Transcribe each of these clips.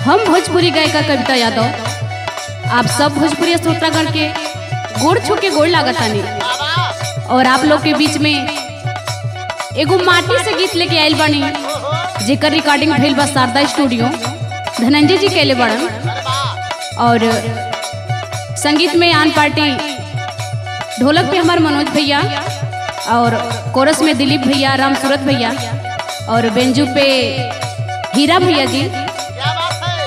हम भोजपुरी गायिका कविता यादव आप सब भोजपुरी श्रोतागण के गोड़ छू के गोड़ लागतानी और आप लोग के बीच में एगो माटी से गीत लेके आयल बानी जेकर रिकॉर्डिंग भइल बा शारदा स्टूडियो धनंजय जी कैले बड़न और संगीत में आन पार्टी ढोलक पे हमार मनोज भैया और कोरस में दिलीप भैया राम सूरत भैया और बेंजू पे हीरा भैया जी क्या बात है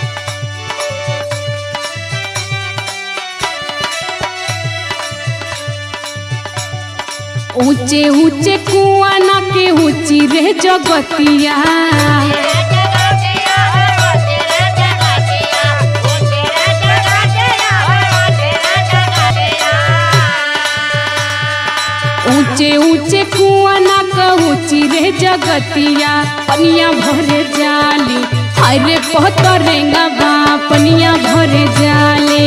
ऊंचे ऊंचे कुआं ना के ऊंची रे जगतिया ऊंचे ऊंचे कुआं ना के ऊंची रे जगतिया पनिया भरे जाली हाय रे पहतरेंगा बा पनिया भरे जाले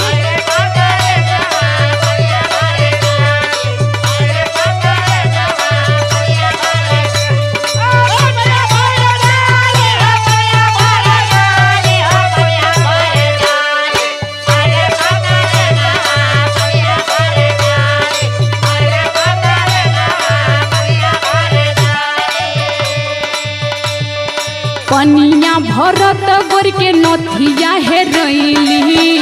पनिया भरत गोर के नथिया हे रैली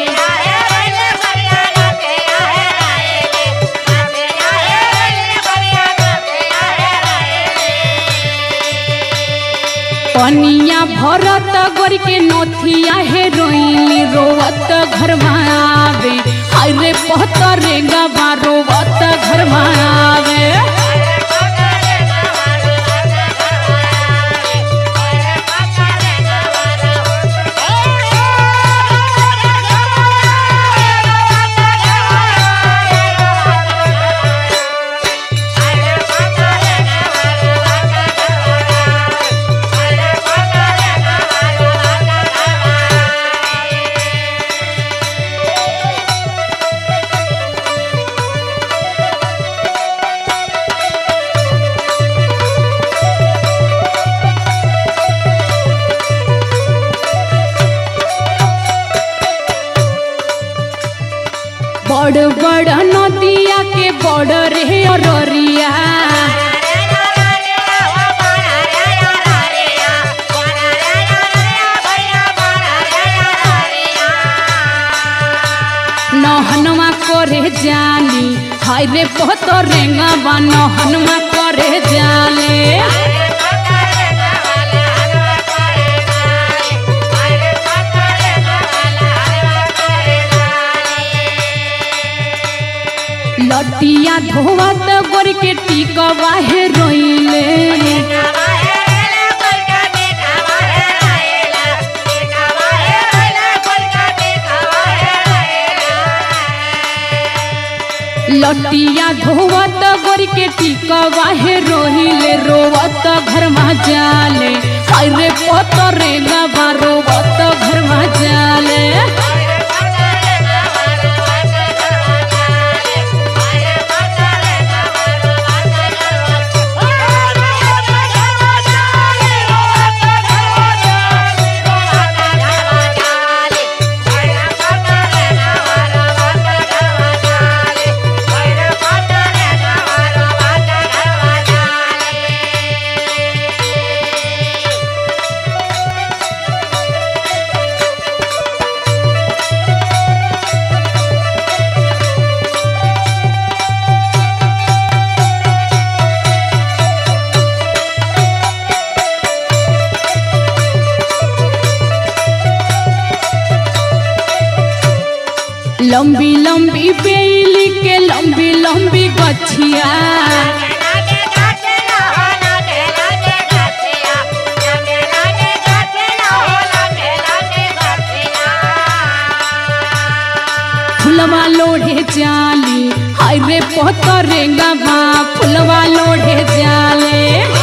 पनिया भरत गोर के नथिया हे रोइली रोवत घर आवे हाय रे पहतरे गवा रोवत घर आवे बड़ बड़ नदिया के बड़ रे अररिया नहनवा करे जाली हाय रे पहतरे गवा नहनवा करे जाले लटिया धोवत गोर के टिकवा हे रोइले लटिया धोवत गोर के टिकवा हे रोहिले रोवत घर मा जाले हाय रे पतरे गवा रोवत घर मा जाले लंबी लंबी बेली के लंबी लंबी गछिया फुलवा लोढ़े जाली हाय रे पहतरे गवा फुलवा लोढ़े जाले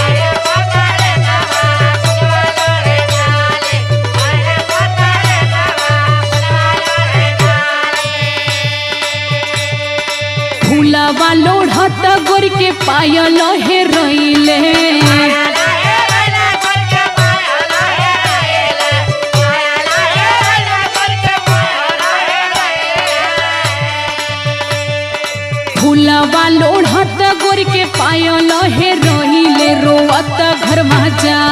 फुलवा लोढ़त गोर के पायल हे रैले पायल हे रोहिले रोवत घर में जा